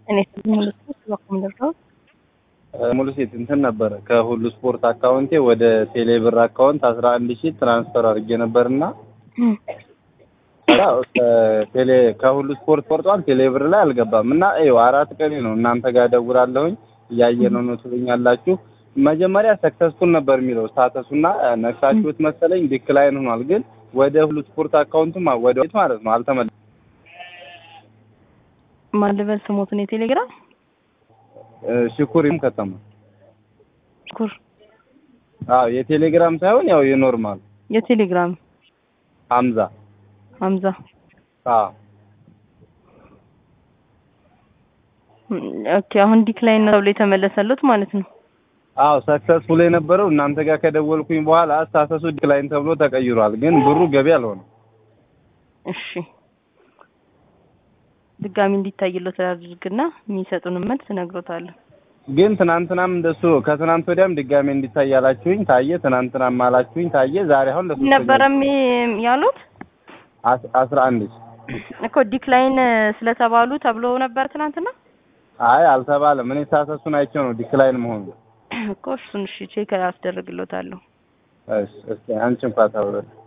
እኔ ሙሉ ስፖርት በኩል ደርሰው ሙሉ ሴት እንትን ነበረ ከሁሉ ስፖርት አካውንቴ ወደ ቴሌ ብር አካውንት አስራ አንድ ሺህ ትራንስፈር አድርጌ ነበርና ቴሌ ከሁሉ ስፖርት ቆርጧል። ቴሌ ብር ላይ አልገባም እና ይኸው አራት ቀኔ ነው እናንተ ጋር ደውላለሁኝ እያየ ነው ነው ትሉኛላችሁ። መጀመሪያ ሰክሰስፉል ነበር የሚለው ስታተሱና ነክሳችሁት መሰለኝ ዲክላይን ሆኗል። ግን ወደ ሁሉ ስፖርት አካውንቱም ወደ ቤት ማለት ነው አልተመለሰም። ማን ልበል ስሞትን የቴሌግራም ሽኩሪም ከተማ ሽኩር አዎ የቴሌግራም ሳይሆን ያው የኖርማል የቴሌግራም ሀምዛ ሀምዛ አዎ ኦኬ አሁን ዲክላይን ነው ተብሎ የተመለሰሉት ማለት ነው። አዎ ሰክሰስፉል የነበረው እናንተ ጋር ከደወልኩኝ በኋላ ስታተሱ ዲክላይን ተብሎ ተቀይሯል። ግን ብሩ ገቢ አልሆነም። እሺ ድጋሚ እንዲታይሎት አድርግና የሚሰጡን መልስ እነግሮታለሁ። ግን ትናንትናም እንደሱ ከትናንት ወዲያም ድጋሜ እንዲታይ ያላችሁኝ ታየ። ትናንትናም አላችሁኝ ታየ። ዛሬ አሁን ለሶስተኛ ነበረም ያሉት አስ- አስራ አንድ እኮ ዲክላይን ስለተባሉ ተብሎ ነበር ትናንትና አይ አልተባለም። እኔ ስታተሱን አይቼው ነው ዲክላይን መሆኑ። እኮ እሱን እሺ ቼክ አስደርግሎታለሁ። እሺ እስኪ አንቺ እንኳን ተብሎ